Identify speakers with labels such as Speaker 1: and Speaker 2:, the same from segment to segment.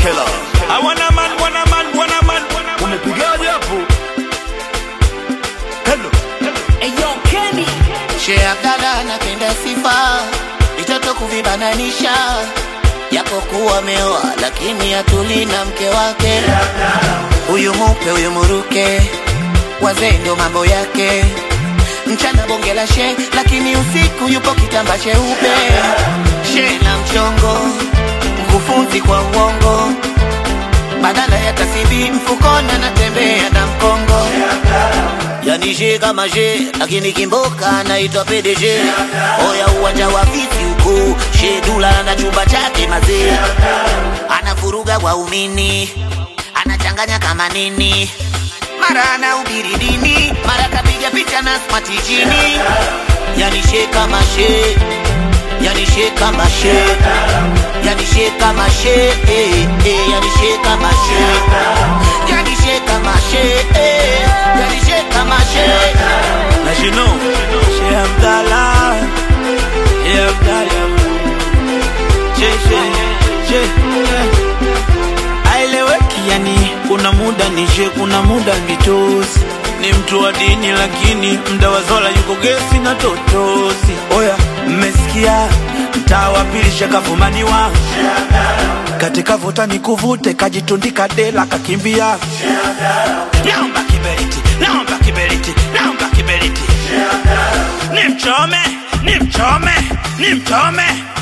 Speaker 1: Shela.
Speaker 2: I want a man, want a man, want a man.
Speaker 1: Umepigaje hapo? Hello.
Speaker 3: Eyo Kenny
Speaker 4: Sheikh Abdalla anapenda sifa, vitoto kuvibananisha, japokuwa ameoa lakini hatuli na mke wake. Huyu mupe huyu muruke, wazee ndio mambo yake. Mchana bonge la she, lakini usiku yupo kitamba cheupe. She na mchongo, mkufunzi kwa uongo, badala ya tasibi mfukoni anatembea na mkongo yani she kama she lakini kimboka anaitwa PDG. Oya uwanja wa viti huko, she dula na chumba chake mazee, anavuruga waumini, anachanganya kama nini, mara anahubiri dini, mara kapiga picha na smart jini. Yani she kama she, yani she kama she, yani she kama she, eh, eh, yani she kama she, yani she kama she, eh, yani she kama she.
Speaker 2: As you know, She Abdallah, She Abdallah. She, she, she. Aeleweki yani, kuna muda ni she, kuna muda vitosi. Ni mtu wa dini lakini mda wa zola yuko gesi na totosi. Oya, mmesikia mtaa wa pili shakafumaniwa katika vuta ni kuvute, kajitundika dela kakimbia. Naomba kiberiti, naomba kiberiti, naomba kiberiti. Ni mchome, ni mchome, ni mchome.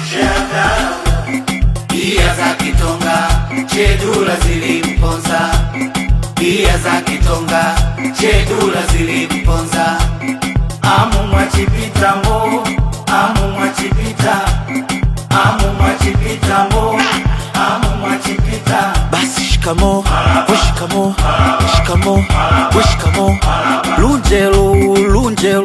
Speaker 4: Bia za kitonga chedula zilimponza, bia za kitonga chedula zilimponza. Amu mwachipita mo, amu mwachipita, amu mwachipita mo, amu mwachipita.
Speaker 2: Basi shikamo, we shikamo, shikamo, we shikamo. Lunjelo, lunjelo,